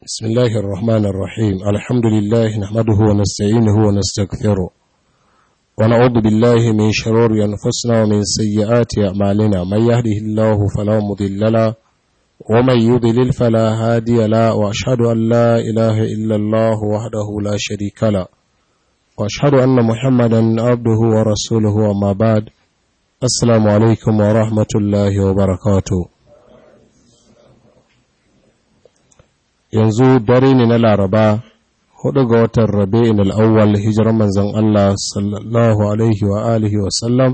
بسم الله الرحمن الرحيم الحمد لله نحمده ونستعينه ونستغفره ونعوذ بالله من شرور أنفسنا ومن سيئات أعمالنا من يهده الله فلا مضل له ومن يضلل فلا هادي له وأشهد أن لا إله إلا الله وحده لا شريك له وأشهد أن محمدا عبده ورسوله وما بعد السلام عليكم ورحمة الله وبركاته yanzu dare ne na laraba hudu ga watan rabi'in al'awwal hijirar manzan Allah sallallahu alaihi wa alihi wa sallam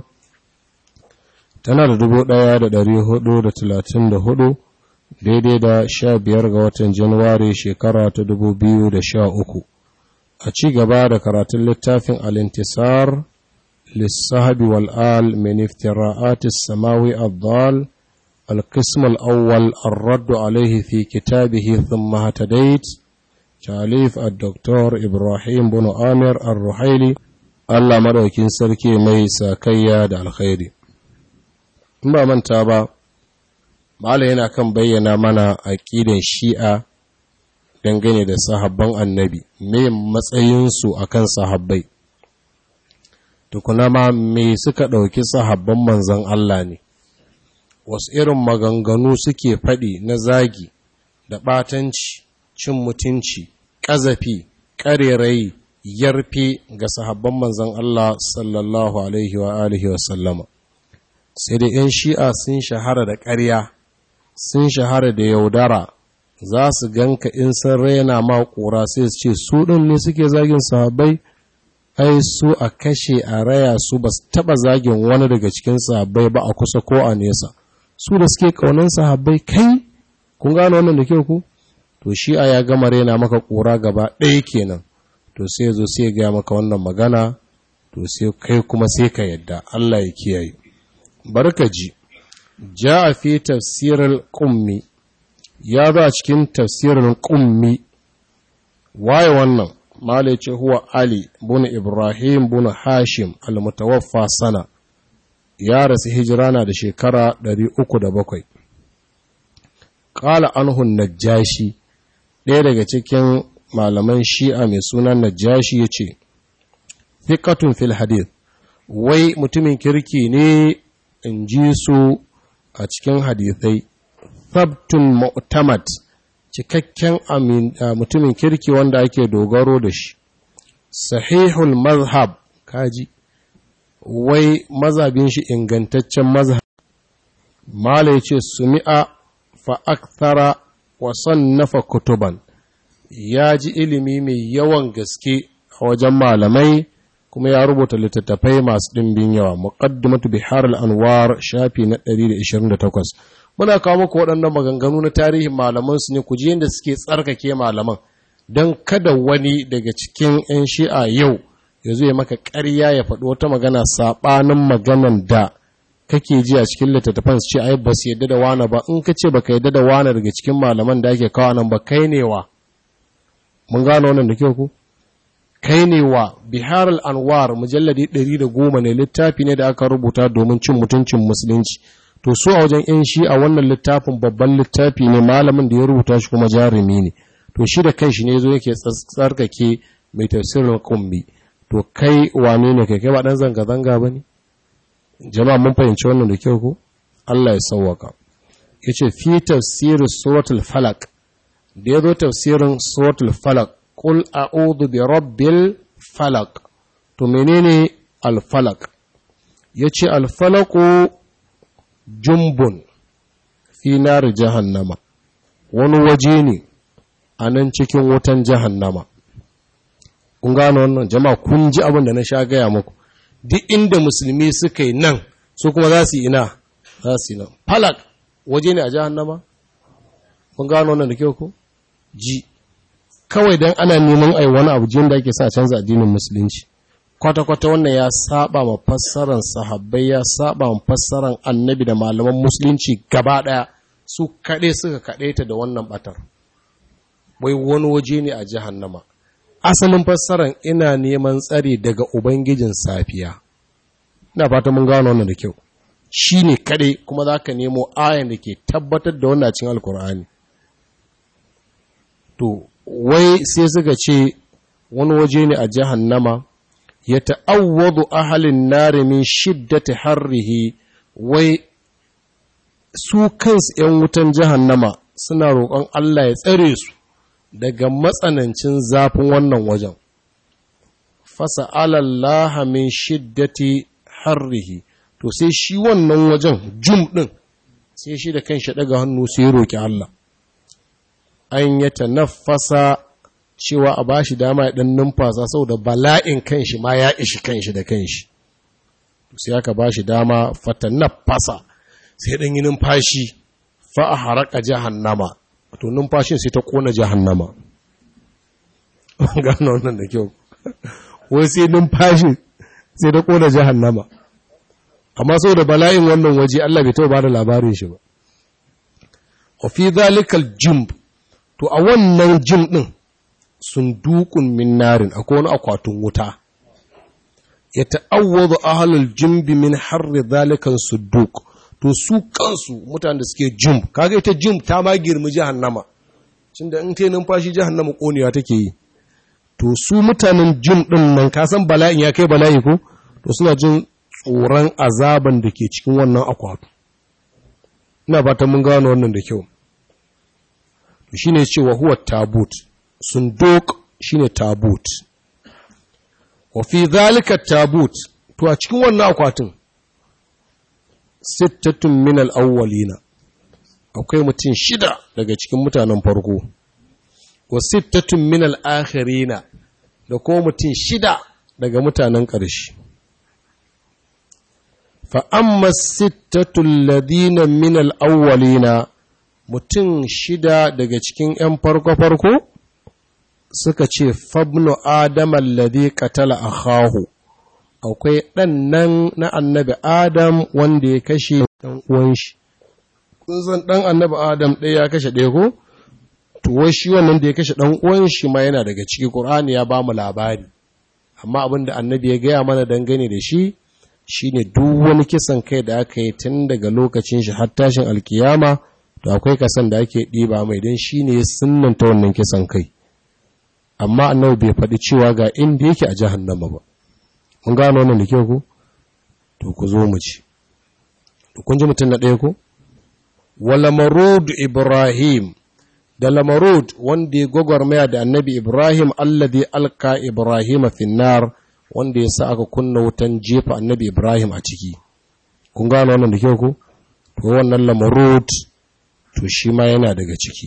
tana da dubu daya da dari hudu da talatin da hudu daidai da sha biyar ga watan januwari shekara ta dubu biyu da sha uku a ci gaba da karatun littafin alintisar lissahabi wal'al min iftira'atis samawi abdal القسم الأول الرد عليه في كتابه ثم هتديت تعليف الدكتور إبراهيم بن آمر الرحيلي الله مدوكين سركي ميسا كياد الخير ما من تابا Malam yana kan bayyana mana aƙidan shi'a dangane da sahabban annabi, me matsayinsu a kan sahabbai, tukuna ma me suka ɗauki sahabban manzan Allah ne. wasu irin maganganu suke faɗi na zagi da ɓatanci, cin mutunci, ƙazafi, ƙarerayi, yarfe ga sahabban manzan Allah sallallahu Alaihi wa alihi wa sallama. Sai da ‘yan shi'a sun shahara da ƙarya, sun shahara da yaudara, za su ganka in sun raina ma ƙura sai su ce, su ɗin ne suke zagin sahabbai, ai su a kashe a raya su ba su taɓa zagin wani daga cikin sahabbai ba a kusa ko a nesa. su da suke kaunan sahabbai kai kun gano wannan da kyau ku to shi a ya gama rena maka kura gaba ɗaya kenan to sai zo sai ga maka wannan magana to sai kai kuma sai ka yadda Allah ya kiyaye barka ji a fi tafsirul qummi ya ba cikin tafsirul qummi waye wannan malai ce huwa ali bin ibrahim bin hashim al-mutawaffa sana ya rasu hijira na da shekara 307 ƙala anhun najashi ɗaya daga cikin malaman shi'a mai sunan najashi ya ce fiƙatun fil hadith wai mutumin kirki ne in ji su a cikin hadithai sabtun mu'tamad cikakken mutumin kirki wanda ake dogaro da shi sahihul mazhab kaji wai mazhabin shi ingantaccen mazhab mala yace sumi'a fa akthara wa sannafa kutuban ya ji ilimi mai yawan gaske a wajen malamai kuma ya rubuta littattafai masu ɗimbin yawa muqaddimatu bihar al-anwar shafi na 128 muna kawo muku waɗannan maganganu na tarihin malaman su ne ku ji yadda suke tsarkake malaman don kada wani daga cikin 'yan shi'a yau ya zo ya maka ƙarya ya faɗi wata magana saɓanin maganan da kake ji a cikin littattafan su ce ai ba su yadda da wane ba in ka ce ba ka yadda da wane daga cikin malaman da ake kawo nan ba kai ne wa mun gano wannan da kyau ku kai ne wa bihar anwar mujalladi ɗari da goma ne littafi ne da aka rubuta domin cin mutuncin musulunci to su a wajen yan shi a wannan littafin babban littafi ne malamin da ya rubuta shi kuma jarumi ne to shi da kanshi ne zo yake tsarkake mai tafsirin kumbi to kai wane ne kai kai ba dan zanga-zanga ba ne jama'a mun fahimci wannan da kyau ko Allah ya sauwaka ya ce fi tafsirin suratul falak da ya zo tafsirin suratul falak kul a'udhu bi rabbil falak to menene alfalak ya ce alfalaku jumbun fi nar jahannama wani waje ne a nan cikin wutan jahannama kun gano wannan jama'a kun ji abin da na sha gaya muku duk inda musulmi suka yi nan su kuma za su yi ina za su yi nan falak waje ne a jahannama kun gano wannan da kyau ko ji kawai dan ana neman ai wani abu jin da ake sa canza addinin musulunci kwata-kwata wannan ya saba ma fassaran sahabbai ya saba ma fassaran annabi da malaman musulunci gaba daya su kaɗai suka kaɗaita da wannan batar wai wani waje ne a jahannama asalin fassaran ina neman tsari daga Ubangijin safiya. Ina fata mun gano wannan da kyau. Shi ne kaɗai kuma za ka nemo ayan da ke tabbatar da wannan cin Alkur'ani. to wai sai suka ce wani waje ne a jahannama ya ta'awwadu ahalin nari min shiddati harrihi wai su kansu ‘yan wutan jahannama suna roƙon Allah ya tsare su daga matsanancin zafin wannan wajen. Fasa alallaha min shiddati harrihi, to sai shi wannan wajen jum ɗin sai shi da kan shi ɗaga hannu sai roƙi Allah. An ya nafasa cewa a ba shi dama ya ɗan numfasa saboda bala'in kanshi ma ya ishi kanshi da kanshi. Sai aka ba shi dama fata nafasa. sai ɗan yi numfashi fa a haraka jahannama to numfashin sai ta ƙona jahannama gano wannan da kyau wai sai numfashi sai ta ƙona jahannama amma sau da bala'in wannan waje Allah bai taɓa ba da labarin shi ba wa fi zalikal jimb to a wannan jim ɗin sun dukun min narin akwai wani akwatin wuta ya ta'awwadu ahlul jimbi min harri zalikan sudduk to su kansu mutanen da suke jim kaga ita jim ta ma girmi jahannama cin da in ta numfashi jahannama konewa take yi to su mutanen jim din nan ka san bala'in ya kai bala'i ko to suna jin tsoron azaban da ke cikin wannan akwatu ina fatan mun gano wannan da kyau to shine cewa huwa tabut sunduk shine tabut wa fi zalika tabut to a cikin wannan akwatin sittatun min al'awwalina akwai mutum shida daga cikin mutanen farko wa sittatun min al'akhirina da kuma mutum shida daga mutanen ƙarshe fa'amma sittatun ladina min al'awwalina mutum shida daga cikin ‘yan farko-farko suka ce fabnu adam alladhi qatala akhahu akwai ɗan nan na annabi Adam wanda ya kashe ɗan uwan shi. Kun san ɗan annabi Adam ɗaya ya kashe ɗaya ko? To shi wannan da ya kashe ɗan uwan shi ma yana daga ciki Qur'ani ya ba mu labari. Amma abin da annabi ya gaya mana dangane da shi shine duk wani kisan kai da aka yi tun daga lokacin shi har tashin alkiyama to akwai kasan da ake ɗiba mai don shi ne ya sunnanta wannan kisan kai. Amma annabi bai faɗi cewa ga inda yake a jahannama ba. mun gano wannan da kyau ku to ku zo mu ci to kun ji mutum na ɗaya ku wala marud ibrahim da lamarud wanda ya gwagwarmaya da annabi ibrahim alladhi alka ibrahim finnar wanda ya sa aka kunna wutan jefa annabi ibrahim a ciki kun gano wannan da kyau ku to wannan lamarud to shi ma yana daga ciki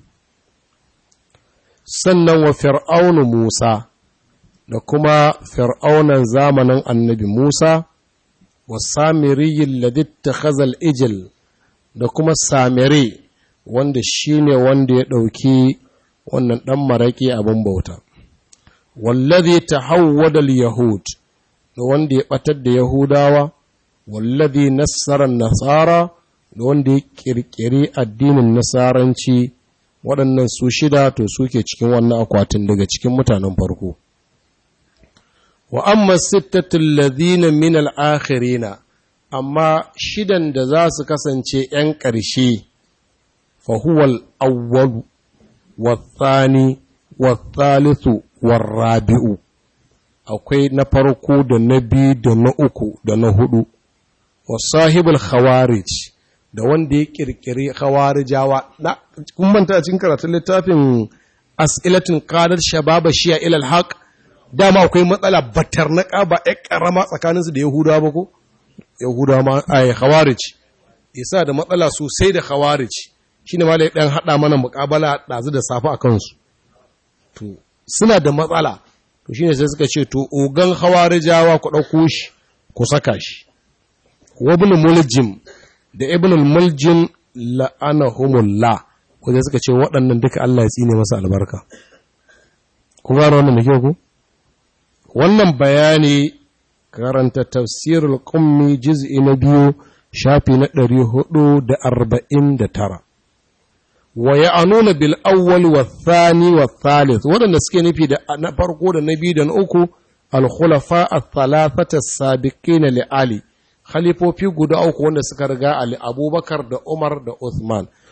sannan wa fir'aunu musa da kuma fir'aunan zamanin annabi Musa, wa samiriyin laditta khazal ijil da kuma samiri wanda shi ne wanda ya ɗauki wannan ɗan maraƙi abin bauta. Wallazi ta hawwadal Yahud da wanda ya ɓatar da Yahudawa, wallazi nassarar Nasara da wanda ya ƙirƙiri addinin Nasaranci waɗannan su shida to suke cikin wannan akwatin daga cikin mutanen farko. wa amma sittatul ladhina min al-akhirina amma shidan da za su kasance ‘yan ƙarshe fa huwa al-awwalu wa-thani wa-thalithu war-rabi'u akwai na farko da na biyu da na uku da na hudu wa sahibul khawarij da wanda ya kirkiri khawarijawa na kun manta cikin karatun littafin as'ilatun qadar shababa shi'a ila al-haq dama akwai matsala batar na ƙaba ya ƙarama tsakaninsu da Yahudawa ba ko? Yahudawa ma a Khawarij, isa da matsala sosai da Khawarij, shi ne malai ɗan haɗa mana muƙabala ɗazu da safe a kansu. To, suna da matsala, to shi ne sai suka ce, to, ogan Khawarijawa ku ɗauko shi, ku saka shi. Wabin muljim da ibn muljim la'anahumullah, ko sai suka ce waɗannan duka Allah ya tsine masa albarka. Ku gano wannan da kyau ku? wannan bayani karanta tafsirul qummi juz'i na biyu shafi na ɗari hudu da arba'in da tara wa ya'anuna bil awwal wa thani wa thalith waɗanda suke nufi da na farko da na biyu da na uku al khulafa al thalathata sabiqina li ali khalifofi guda uku wanda suka riga ali abubakar da umar da uthman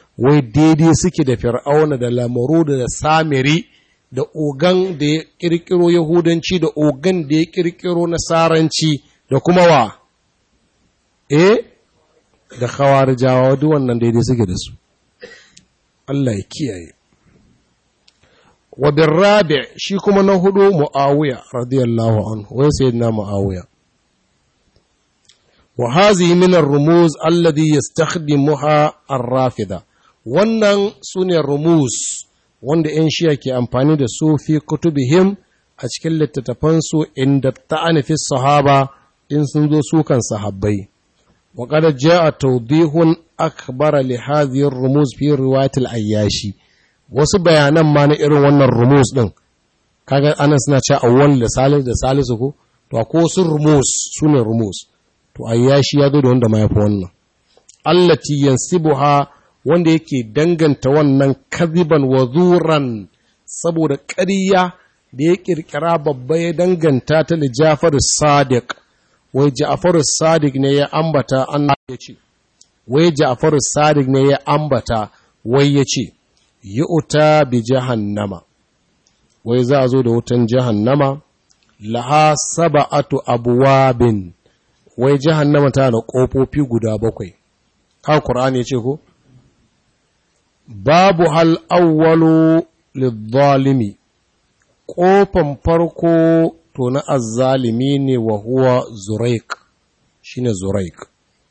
wai daidai suke da fir'auna da lamaru da samiri da ogan da ya kirkiro yahudanci da ogan da ya kirkiro nasaranci da kuma wa eh da khawarijawa duk wannan daidai suke da su Allah ya kiyaye wa birrabi shi kuma na hudu muawiya radiyallahu anhu wai sayyidina muawiya wa hazihi min ar-rumuz alladhi yastakhdimuha ar-rafida wannan sune rumuz wanda ‘yan shiya ke amfani da su fi kutubihim a cikin littattafansu inda ta'ani fi sahaba in sun zo sukan sahabbai. wa qad jaa tawdihun akbara li hadhihi ar-rumuz fi riwayat al-ayyashi wasu bayanan ma na irin wannan rumuz din kaga ana suna cewa awwal da salis da salisu ko to ko sun rumuz sune rumuz to ayyashi ya zo da wanda ma yafi wannan allati yansibuha wanda yake danganta wannan kaziban wa zuran saboda ƙarya da ya ƙirƙira babba ya danganta ta da Jafar Sadiq wai Ja'far Sadiq ne ya ambata Allah ya ce wai Ja'far Sadiq ne ya ambata wai ya ce yu'ta bi jahannama wai za a zo da wutan jahannama laha sab'atu abwabin wai jahannama ta da ƙofofi guda bakwai ka Qur'ani ya ce ko babu hal awwalu lizzalimi ƙofan farko to na azzalimi ne wa huwa zuraik shine zuraik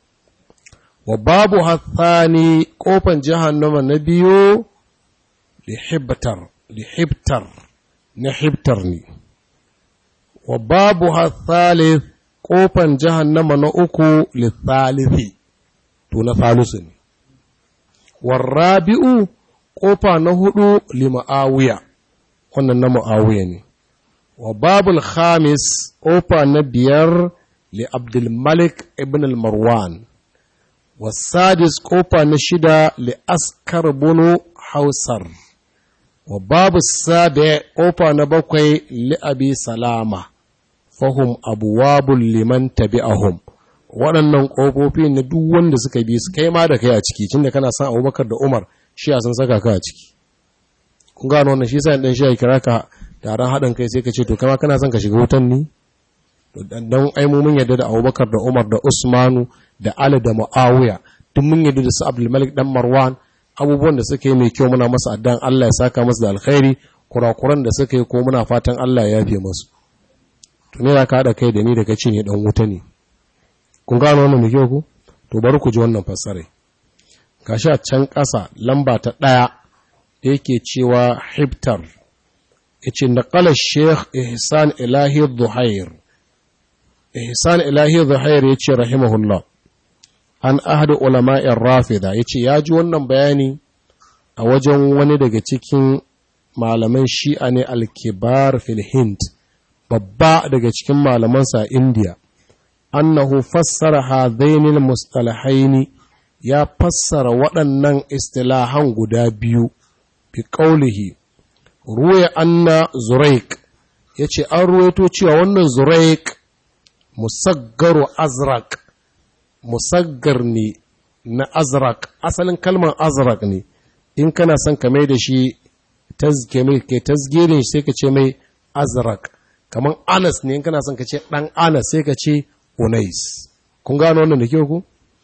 wa babu hathani ƙofan jahannama na biyu lihibtar lihibtar na hibtar ne wa babu hathalith ƙofan jahannama na uku lithalithi to na thalisu ne warrabi'u ƙofa na hudu lima'awiya wannan na ma'awiya ne wa babul khamis ƙofa na biyar li abdulmalik ibn al-marwan wasadis ƙofa na shida li askar bunu hausar wa babu sabi ƙofa na bakwai li abi salama fahum abuwabul liman tabi'ahum waɗannan ƙofofi na duk wanda suka bi su kai ma da kai a ciki tun da kana son abubakar da umar shi a sun saka ka a ciki kun gano wannan shi sa ɗan shi ya kira ka taron haɗin kai sai ka ce to kama kana son ka shiga wutan ni don ai mu mun yadda da abubakar da umar da usmanu da ali da mu'awiya duk mun yadda da su abdulmalik dan marwan abubuwan da suka yi mai kyau muna masa addan allah ya saka masa da alkhairi kurakuran da suka yi ko muna fatan allah ya yafe masu to ne ka haɗa kai da ni da ka ce ne ɗan wuta ne kun gano wannan da ku to bari ku ji wannan fassare gashi a can ƙasa lamba ta ɗaya da yake cewa hibtar yace naqala sheikh ihsan ilahi dhuhair ihsan ilahi dhuhair yace rahimahullah an ahadu ulama'ir rafida yace ya ji wannan bayani a wajen wani daga cikin malaman shi'a ne al-kibar fil hind babba daga cikin malamansa a indiya annahu fassara hadainil mustalahaini ya fassara waɗannan istilahan guda biyu bi qaulihi ruwaya anna zuraik yace an ruwaito cewa wannan zuraik musaggaru azraq musaggar ne na azraq asalin kalmar azraq ne in kana son ka mai da shi tazke mai kai tasgirin sai ka ce mai azraq kamar anas ne in kana son ka ce dan anas sai ka ce unais kun gano wannan da kyau ku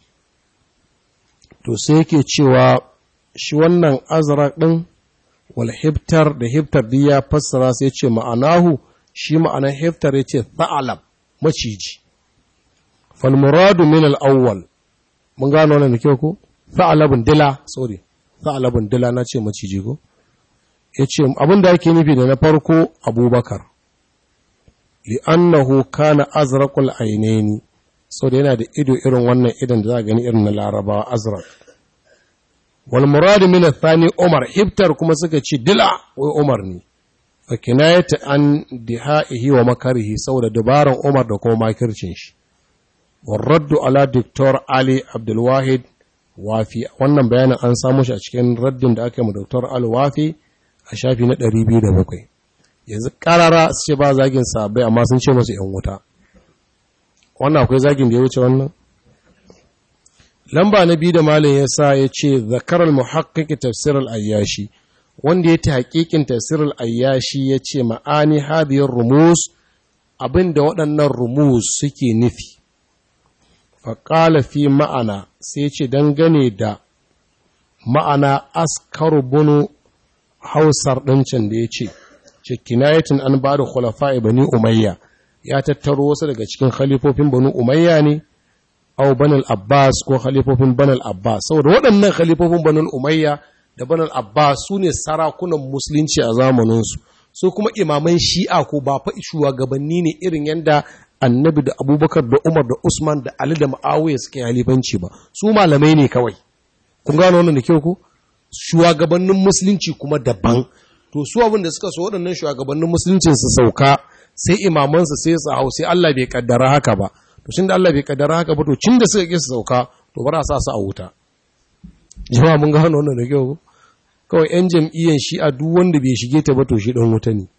to sai yake cewa shi wannan azraq din wal hiftar da hiftar din ya fassara sai ce ma'anahu shi ma'anar hiftar ya ce tha'alab maciji fal muradu min al awwal mun gano wannan da kyau ku tha'alabun dila sorry tha'alabun dila na ce maciji ko yace abin da yake nufi da na farko abubakar li'annahu kana azraqul ainaini so da yana da ido irin wannan idan da za gani irin na larabawa azraq wal murad min athani umar hibtar kuma suka ce dila wai umar ne fa kinayata an dihaihi wa makarihi saboda dabaran umar da kuma makircin shi war raddu ala doktor ali abdul wahid wafi wannan bayanin an samu shi a cikin raddin da aka yi ma doktor al wafi a shafi na 207 yanzu karara su ce ba zagin sabai amma sun ce masu ‘yan wuta wannan akwai zagin da ya wuce wannan lamba na biyu da malin ya sa ya ce zakarar muhakkaki tafsirar ayyashi wanda ya ta hakikin tafsirar ayyashi ya ce ma'ani hadiyar rumus abin da waɗannan rumus suke nufi faƙala fi ma'ana sai ce dangane da ma'ana askaru bunu hausar ɗincin da ya ce cikinayatin an ba da khulafa bani umayya ya tattaro wasu daga cikin khalifofin bani umayya ne au banal abbas ko khalifofin banal abbas saboda waɗannan khalifofin banal umayya da banal abbas su ne sarakunan musulunci a zamaninsu su kuma imaman shi'a ko ba fa shugabanni ne irin yadda annabi da abubakar da umar da usman da ali da ma'awiya suke halifanci ba su malamai ne kawai kun gano wannan da kyau ko shugabannin musulunci kuma daban to su abin da suka so waɗannan shugabannin musulunci su sauka sai imamansu sai su hau sai Allah bai kaddara haka ba to shin da Allah bai kaddara haka ba to cin da suka ki su sauka to bara sa su a wuta jama'a mun gano wannan da kyau kawai yan jam'iyyar shi a duk wanda bai shige ta ba to shi dan wuta ne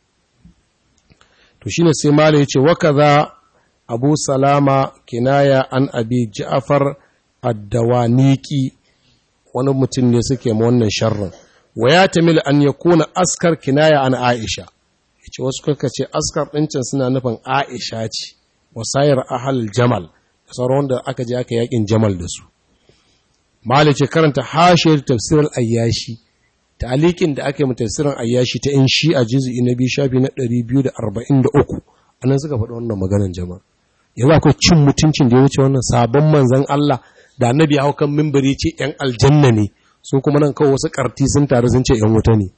to shine sai malai yace wa kaza Abu Salama kinaya an Abi Ja'far ad-Dawaniki wani mutum ne suke ma wannan sharrin wa ya tamil an yakuna askar kinaya an Aisha yace wasu kuka ce askar ɗincin suna nufin Aisha ce wasayar ahal jamal da sauran da aka je aka yakin jamal da su malice karanta hashiyar tafsirar ayyashi ta'alikin da aka yi tafsirin ayyashi ta in shi a juz'i na biyu shafi na 243 anan suka faɗi wannan maganar jama'a yanzu akwai cin mutuncin da ya wuce wannan sabon manzon Allah da annabi ya hau kan mimbari ce yan aljanna ne su kuma nan kawai wasu karti sun taru sun ce yan wuta ne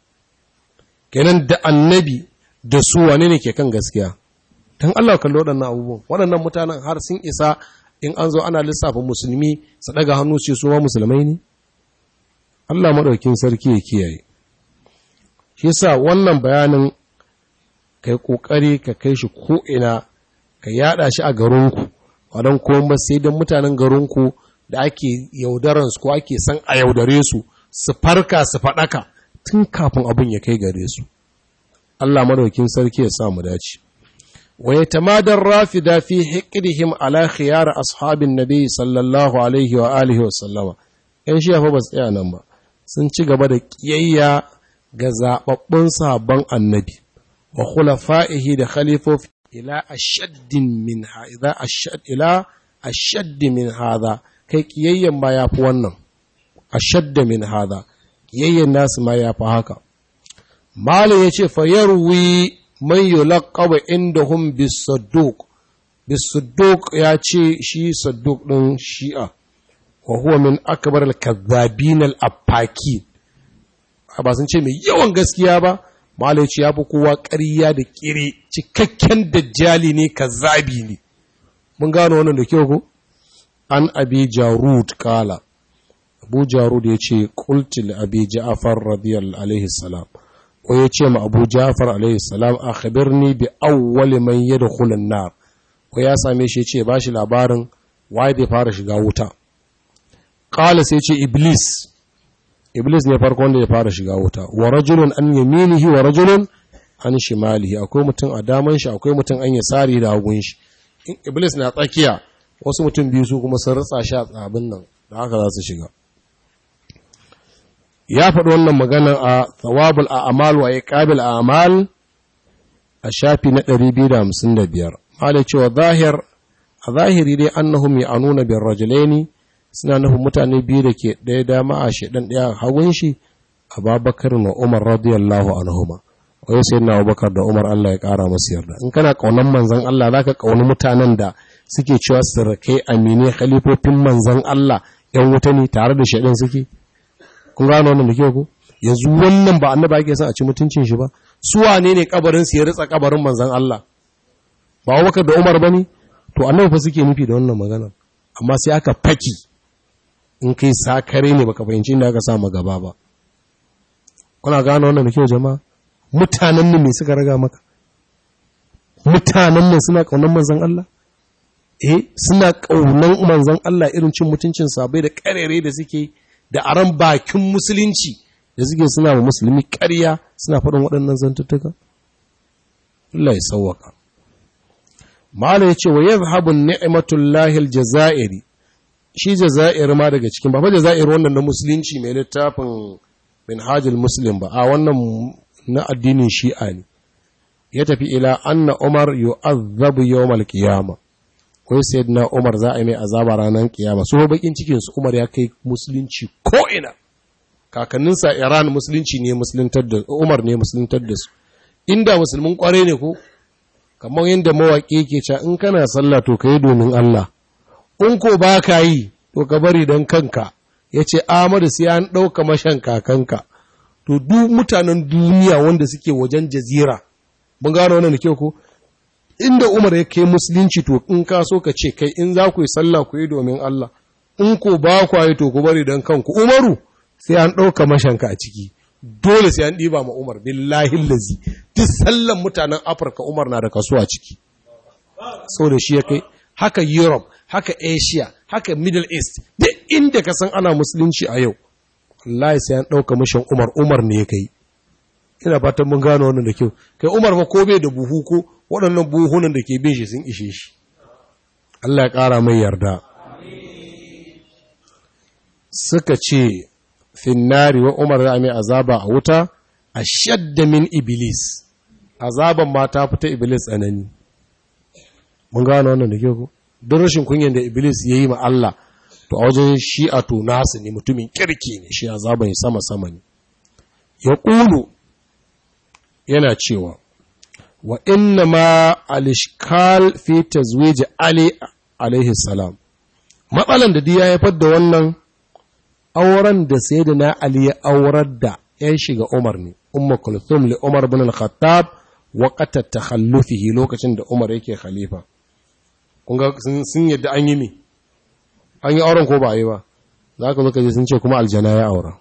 kenan da annabi da su wane ne ke kan gaskiya don Allah kalli waɗannan abubuwan waɗannan mutanen har sun isa in an zo ana lissafin musulmi su ɗaga hannu ce su ma musulmai ne Allah maɗaukin sarki ya kiyaye shi sa wannan bayanin kai ƙoƙari ka kai shi ko'ina ka yaɗa shi a garinku waɗan kuma sai don mutanen garinku da ake yaudaransu ko ake san a yaudare su su farka su faɗaka tun kafin abin ya kai gare su Allah maɗaukin sarki ya sa mu dace ويتمادى الرافدة في حقدهم على خيار أصحاب النبي صلى الله عليه وآله وسلم ‘yan shi fa ba su tsaya nan ba sun ci gaba da ƙiyayya ga zaɓaɓɓun sabon annabi wa khulafa'ihi da khalifofi ila ashaddin min hadha ashad ila ashadd min hadha kai ƙiyayyen ma yafi wannan ashadd min hadha ƙiyayyen nasu ma yafi haka malam yace fa yarwi man yulaqabu indahum bis-sadduq bis-sadduq ya ce shi sadduq din shi'a wa huwa min akbar al-kadhabin al-affaki ba sun ce mai yawan gaskiya ba malai ce ya fi kowa ƙarya da ƙire cikakken dajjali ne kazzabi ne mun gano wannan da kyau ko an abi jarud kala abu jarud ya ce qultu abi ja'far radiyallahu alaihi salam ko ya ce ma abu jafar alaihissalam a khabirni bi awwali man yadkhulu an-nar ko ya same shi ce ba shi labarin waye zai fara shiga wuta qala sai ce iblis iblis ne farko wanda ya fara shiga wuta wa rajulun an yaminihi wa rajulun an shimalihi akwai mutum a daman shi akwai mutum an yasari da hagun shi in iblis na tsakiya wasu mutum biyu su kuma sun ritsa shi a tsabin nan da haka za su shiga ya faɗi wannan magana a thawabul a'mal wa iqabil a'mal a shafi na 255 malai cewa zahir a zahiri dai annahum ya'nuna bir rajulaini suna nufin mutane biyu da ke ɗaya dama a shedan ɗaya hagun shi Abubakar na Umar radiyallahu anhuma wai sai na Abubakar da Umar Allah ya ƙara masu yarda in kana kaunan manzon Allah zaka kauni mutanen da suke cewa sirkai amine khalifofin manzon Allah yan wuta ne tare da shedan suke kun gano wannan da kyau ko yanzu wannan ba annaba yake son a ci mutuncin shi ba su wane ne kabarin su ya ritsa kabarin manzon Allah ba Abubakar da Umar bane to annabi fa suke nufi da wannan magana amma sai aka faki in kai sakare ne baka fahimci inda aka sa gaba ba kuna gano wannan da kyau jama'a mutanen nan me suka raga maka mutanen nan suna kaunan manzon Allah eh suna kaunan manzon Allah irin cin mutuncin sabai da karere da suke da aran bakin musulunci da suke suna wa musulmi ƙarya suna faɗin waɗannan zantuttuka Allah ya sauwaka Mala ya ce wa yadhhabu ni'matullahi aljazairi shi jazair ma daga cikin ba fa jazair wannan na musulunci mai littafin minhajul muslim ba a wannan na addinin shi'a ne ya tafi ila anna umar yu'azzabu yawmal qiyama kai sayyidina umar za a yi mai azaba ranar kiyama so bakin cikin su umar ya kai musulunci ko ina kakanninsa iran musulunci ne musuluntar da umar ne musuluntar da su inda musulmin kware ne ko kamar yadda mawaƙi yake cewa in kana sallah to kai domin Allah in ko ba ka yi to ka bari don kanka ya ce amadu sai an ɗauka mashan kakanka to duk mutanen duniya wanda suke wajen jazira mun gano wannan da kyau ko inda umar ya kai musulunci to in ka so ka ce kai in za ku yi sallah ku yi domin Allah in ko ba ku yi to ku bari don kanku umaru sai an ɗauka mashanka a ciki dole sai an ɗiba ma umar billahi lazi duk sallan mutanen afirka umar na da kaso a ciki sau da shi ya kai haka europe haka asia haka middle east duk inda ka san ana musulunci a yau wallahi sai an ɗauka mashin umar umar ne ya kai ina fatan mun gano wannan da kyau kai umar fa ko bai da buhu ko waɗannan buhunan da ke bin shi sun ishe shi Allah ya ƙara mai yarda suka ce finnari wa umar za a mai azaba a wuta a shadda min iblis azaban ma ta fita iblis tsanani mun gano wannan da ke ku don rashin kunyan da iblis ya yi ma Allah to a wajen shi a to nasu ne mutumin kirki ne shi azaban sama sama ne ya ƙulu yana cewa wa inna ma alishkal fi tazwiji ali alaihi salam matsalan da ya haifar da wannan auren da sayyidina ali ya aurar da ya shiga umar ne umma kulthum li umar bin al-khattab waqata takhallufihi lokacin da umar yake khalifa kun ga sun yadda an yi me an yi auren ko ba yi ba zaka zo ka je sun ce kuma aljana ya aura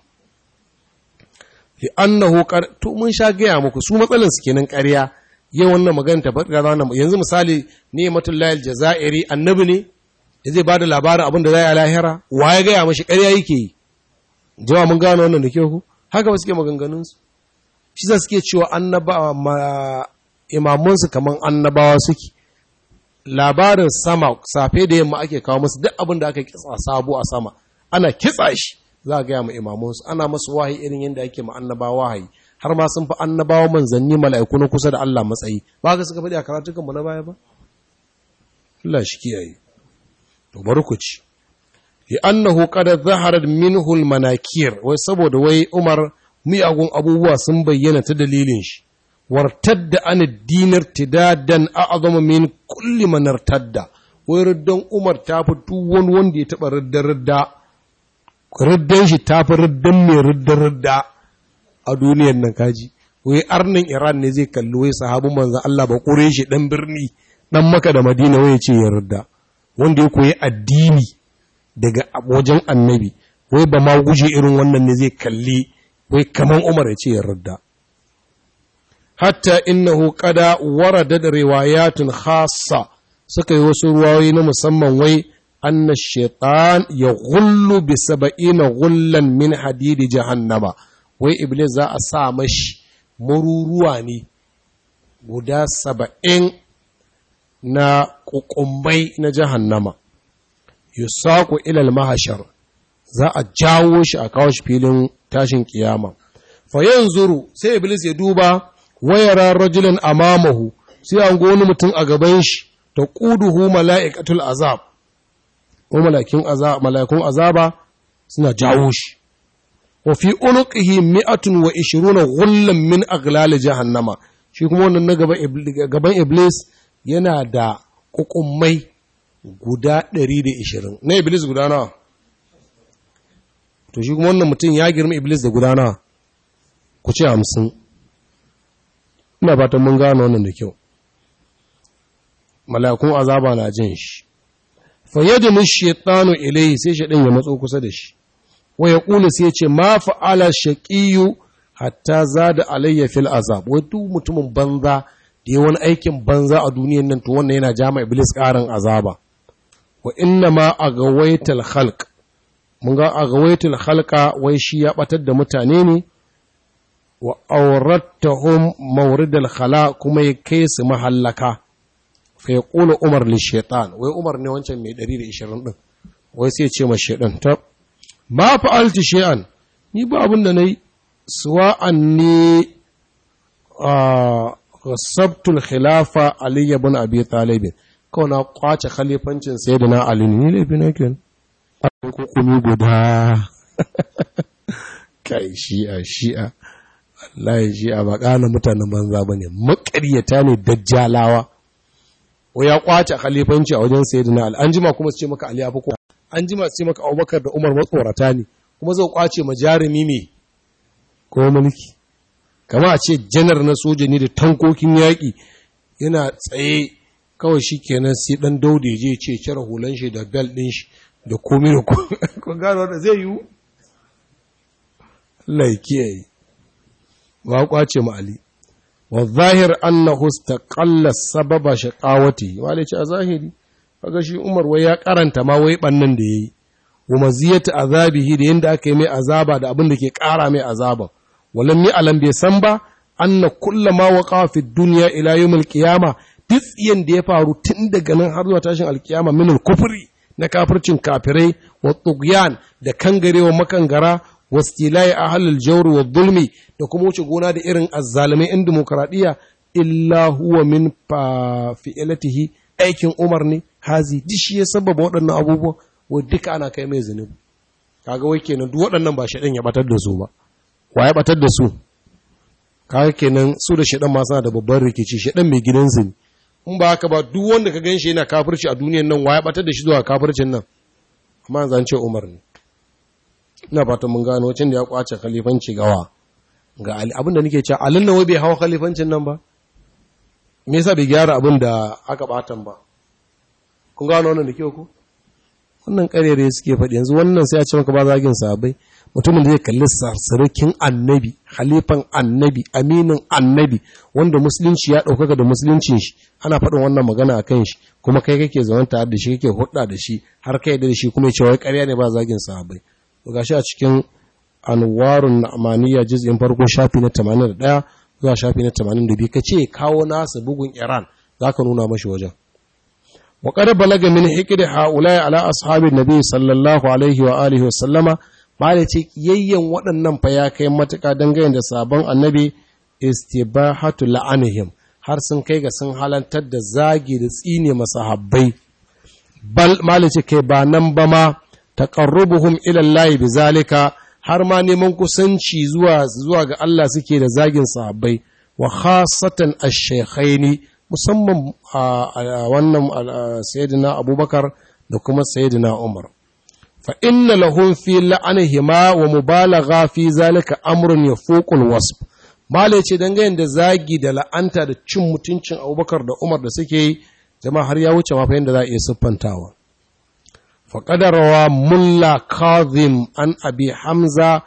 li annahu to mun sha gaya muku su matsalan su kenan ƙarya yau wannan magana ta faɗa wannan yanzu misali ne matullahi aljazairi annabi ne ya zai bada labarin abin da zai a lahira wa ya gaya mashi ƙarya yake yi jama'a mun gano wannan da kyau haka ba suke maganganun su shi za suke cewa annabawa imamun su kaman annabawa suke labarin sama safe da yamma ake kawo musu duk abin da aka kitsa sabo a sama ana kitsa shi za a gaya ma imamansu ana masu wahayi irin yadda ake ma annabawa wahayi har ma sun fi annabawa manzanni mala'iku na kusa da Allah matsayi ba ga suka faɗi a karatukan mu na baya ba Allah shi kiyaye to bari ku ci li annahu qad zaharat minhu al manakir wai saboda wai Umar miyagun abubuwa sun bayyana ta dalilin shi wartadda an dinar tidadan a'zama min kulli man irtadda wai riddan Umar ta fi duk wani wanda ya taba riddar ridda riddan shi ta fi riddan mai riddar ridda a duniyar nan kaji wai arnin Iran ne zai kalli wai sahabin manzon Allah ba kure shi dan birni dan Makka da Madina wai ya ce ya ridda wanda ya koyi addini daga wajen annabi wai ba ma guje irin wannan ne zai kalli wai kaman Umar ya ce ya ridda hatta innahu qada warada da riwayatun khassa suka yi wasu ruwayoyi na musamman wai anna shaitan ya gullu bi saba'ina gullan min hadidi jahannama wai iblis za a sa mashi maruruwa ne guda saba'in na kukumbai na jahannama yusaku ilal mahashar za a jawo shi a kawo shi filin tashin kiyama fa yanzuru sai iblis ya duba wayara rajulan amamahu sai an wani mutum a gaban shi ta ƙuduhu mala'ikatul azab ko mala'ikun azaba suna jawo shi wa fi unuqihi mi'atun wa ishiruna ghullan min aghlal jahannama shi kuma wannan na gaban iblis yana da kukummai guda 120 na iblis guda nawa to shi kuma wannan mutum ya girma iblis da guda nawa ku ce hamsin ina fatan mun gano wannan da kyau malakun azaba na jin shi fa yadnu shaytanu ilayhi sai shaydan ya matso kusa da shi wa yaqulu sai ya ce ma fa'ala shaqiyu hatta zada alayya fil azab wai duk mutumin banza da ya wani aikin banza a duniyan nan to wannan yana jama iblis karin azaba wa inna ma agawaital khalq mun ga agawaital khalqa wai shi ya batar da mutane ne wa aurattahum mawridal khala kuma ya kai su mahallaka fa yaqulu umar li shaytan wai umar ne wancan mai 120 din wai sai ce ma shaidan ta ma fa'alti shay'an ni ba abin da nayi suwa'an ne a sabtul khilafa ali ibn abi talib kawai na kwace khalifancin sayyidina ali ne laifi na kenan a kukumi guda kai shi'a shi'a wallahi shi'a ba kana mutanen banza bane makaryata ne dajjalawa ko ya kwace khalifanci a wajen sayyidina ali an jima kuma su ce maka ali abu ko an jima su ce maka abubakar da umar matsorata ne kuma zai kwace ma jarumi me ko mulki kama a ce janar na soja ne da tankokin yaƙi yana tsaye kawai shi kenan sai ɗan daude je ce cire hulan shi da bel ɗin shi da komi da komi gano da zai yiwu Allah ya kiyaye ba kwace ma Ali wa zahir annahu istaqalla sababa shaqawati wale ce a zahiri kaga shi Umar wai ya karanta ma wai bannan da yayi wa maziyatu azabihi da yanda aka yi mai azaba da abin da ke kara mai azaba walam mi alam bai san ba anna kullama waqa fi dunya ila yawmil qiyama tsiyan da ya faru tun daga nan har zuwa tashin alkiyama min al-kufri na kafircin kafirai wa tughyan da kangarewa makangara wa istilai ahlul jawr wa zulmi da kuma wuce gona da irin azzalimai in demokradiya illa huwa min fi'ilatihi aikin Umar ne hazi dishi ya sababa waɗannan abubuwan wa duka ana kai mai zunubi kaga wai kenan duk waɗannan ba shaɗan ya batar da su ba wa ya batar da su kaga kenan su da shaɗan ma suna da babban rikici shaɗan mai gidansu ne in ba haka ba duk wanda ka ganshi yana kafirci a duniyan nan wa ya batar da shi zuwa kafircin nan amma zan ce Umar ne ina fatan mun gano wacin da ya kwace khalifanci gawa ga Ali abin da nake cewa alin nan wai bai hawa khalifancin nan ba me yasa bai gyara abin da aka batan ba kun gano wannan da kyau ko wannan karere suke faɗi yanzu wannan sai a ce maka ba zagin sahabbai mutumin da zai kalli sarsarukin annabi halifan annabi aminin annabi wanda musulunci ya ɗaukaka da musuluncin shi ana faɗin wannan magana a kan shi kuma kai kake zaman tare da shi kake hudda da shi har kai da shi kuma ya ce wai ƙarya ne ba zagin sahabbai to gashi a cikin anwarun na'maniya juz'in farko shafi na 81 zuwa shafi na 82 kace kawo nasa bugun Iran zaka nuna mashi wajen wa qad balaga min hikri haula ala ashabin nabi sallallahu alaihi wa alihi wa sallama bada ce yayyan waɗannan fa ya kai matuƙa dangane da sabon annabi istibahatu la'anihim har sun kai ga sun halantar da zagi da tsine masahabbai bal malice kai ba nan ba ma taqarrubuhum ila Allah bizalika har ma neman kusanci zuwa zuwa ga Allah suke da zagin sahabbai wa khasatan ash-shaykhaini musamman a wannan sayyidina Abubakar da kuma sayyidina Umar fa inna lahum fi la'anihima wa mubalagha fi zalika amrun yafuqu al-wasf malai ce dangane da zagi da la'anta da cin mutuncin Abubakar da Umar da suke yi jama'a har ya wuce ma fa yanda za a iya siffantawa فقد روى ملا كاظم عن أبي حمزة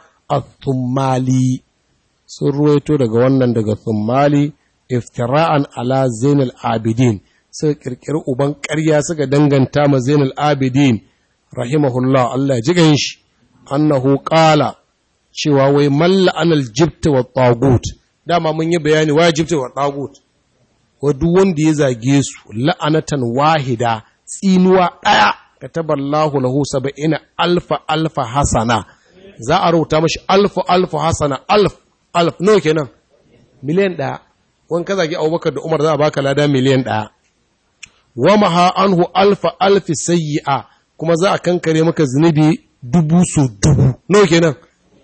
الثمالي سرويتو daga wannan daga Thummali iftira'an ala Zainul Abidin suka kirkiri uban ƙarya suka danganta ma Zainul Abidin rahimahullah Allah ji gan shi annahu qala cewa wai malla anal jibt wa tagut dama mun yi bayani wa jibt wa tagut wa duk wanda ya zage su la'anatan wahida tsinuwa ɗaya kataballahu lahu saba'ina alfa alfa hasana za a rubuta mashi alfa alfa hasana alf alf nawa kenan miliyan ɗaya wani ka zagi abubakar da umar za a baka lada miliyan ɗaya wa maha anhu alfa alfi sayyi'a kuma za a kankare maka zunubi dubu su dubu nawa kenan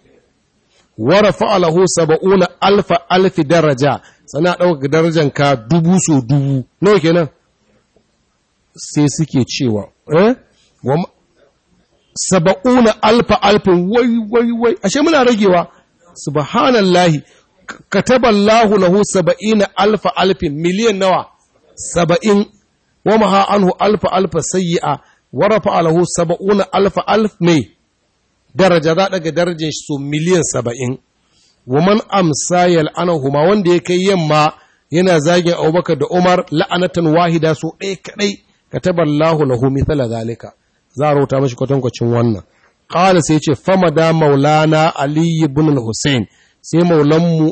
wa rafa'a lahu saba'una alfa alfi daraja sana ɗaukaka darajanka dubu su dubu nawa kenan sai suke cewa eh saba'una alfa alfin wai wai wai ashe muna ragewa subhanallahi kataballahu lahu saba'ina alfa alfin miliyan nawa saba'in wa maha anhu alfa alfa sayyi'a wa rafa lahu saba'una alfa alf mai daraja za daga darajar su miliyan saba'in wa man amsa yal'anahuma wanda ya kai yamma yana zagin abubakar da umar la'anatan wahida so ɗaya kaɗai kataballahu lahu mithla zalika za a rauta mashi kwatankwacin wannan qala sai ce fama da maulana ali ibn al-husayn sai maulanmu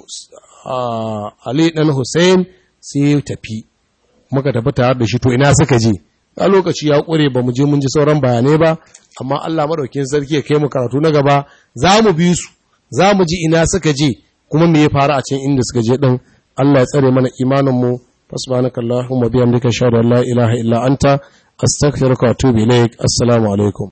ali dan husayn sai tafi muka tafi tare da shi to ina suka je a lokaci ya ƙure ba mu je mun ji sauran bayanai ba amma Allah madaukin sarki ya kai mu karatu na gaba za mu bi su za mu ji ina suka je kuma me ya faru a can inda suka je din Allah ya tsare mana imanin mu fasbanaka Allahumma bihamdika shahada la ilaha illa anta astaghfiruka wa atubu ilaik assalamu alaikum